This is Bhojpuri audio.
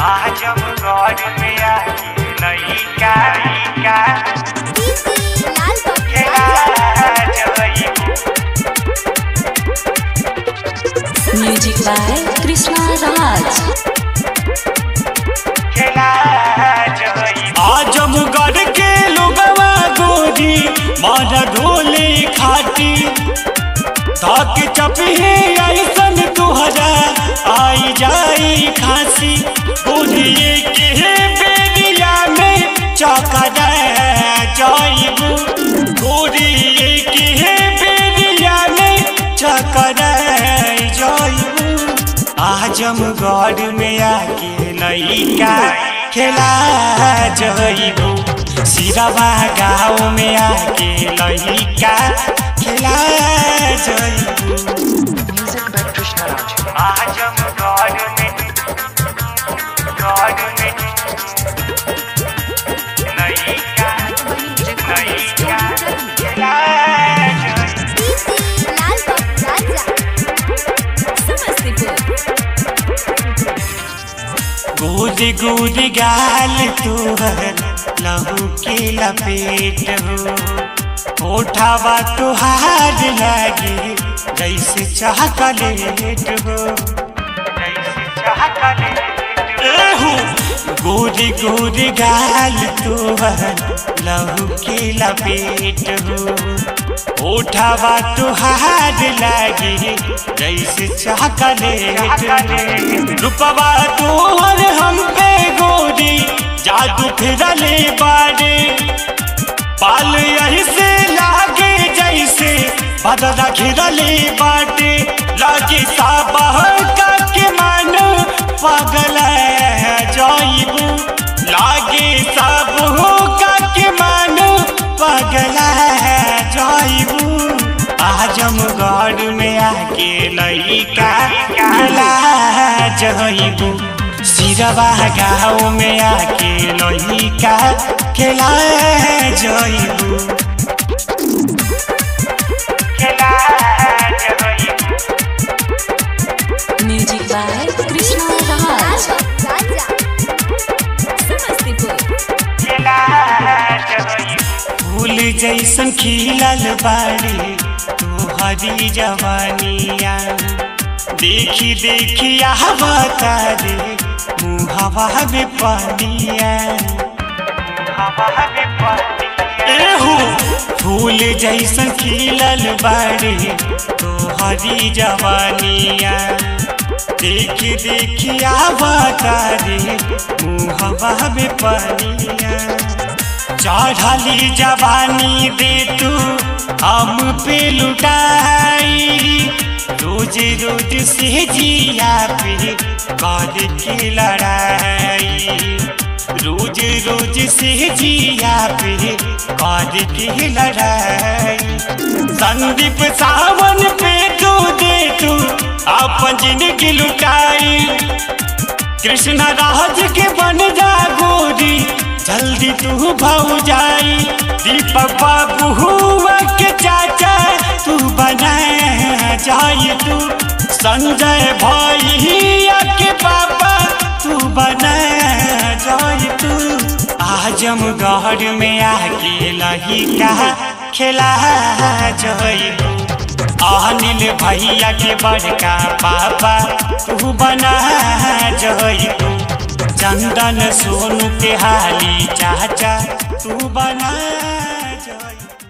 आजमगढ़ में आके लइका लइका लाल खेला जइबू Music by Krishna Raj. खेला जइबू आजमगढ़ के लोगवा गोरी मारा ढोले खाटी ताक चपहे ऐसन तुहरा आई जाई खांसी गोरिए के बेरिया में चौका जाइबू गोरिए के बेरिया में चौका जाइबू आजमगढ़ में आके लइका खेला जइबू सिरवा गाँव में आके लइका खेला जइबू आजमगढ़ में गढ़ में लइका लइका खेला जइबू लाल राजा गोद गोद गाल तुहर लहू के लपेट हो ओठावा तुहार लागे जैसे चॉकलेट हो जैसे चाहत एहू गोरी गोरी गाल तुहर लहू के लपेट हो ओठावा तुहार लागे जैसे चॉकलेट रूपवा तोहर हम पे गोरी जादू फिरले बारे पाल यही से लागे जैसे बदला घिरले बाटे लागे साबह का के मन पागल जाइबू लागे सब हो का के मन पागल जाइबू आजमगढ़ में आके लइका खेला जइबू सिरवा गाँव में आके लइका खेला जइबू खेला जइबू Music by Krishna Raj. राजा खेला जइबू फूल जैसन खिलल बाड़ी तोहरी जवानिया देखी देखी आहवता रे मुहवा में पानिया हवा में पड़ती एहू फूल जैसन खिलल बाड़ी तोहरी जवानिया देखी देखी आवता रे मुहवा में पानिया चढ़ली जवानी दे तू हम पे लुटाई रोज रोज से जिया पे कर के लड़ाई रोज रोज से जिया पे कर के लड़ाई संदीप सावन पे तू दे तू अपन जिंदगी लुटाई कृष्ण राज के बन जा गोरी जल्दी तू भाऊ जाई दीपक बाबू हुआ के चाचा तू बना जाई तू संजय भैया के पापा तू बना जाई तू आजमगढ़ में आके लहिका खेला जइबू अनिल भैया के बड़का पापा तू बना जइबू चंदन सोनू के हाली चाचा तू बना जइबू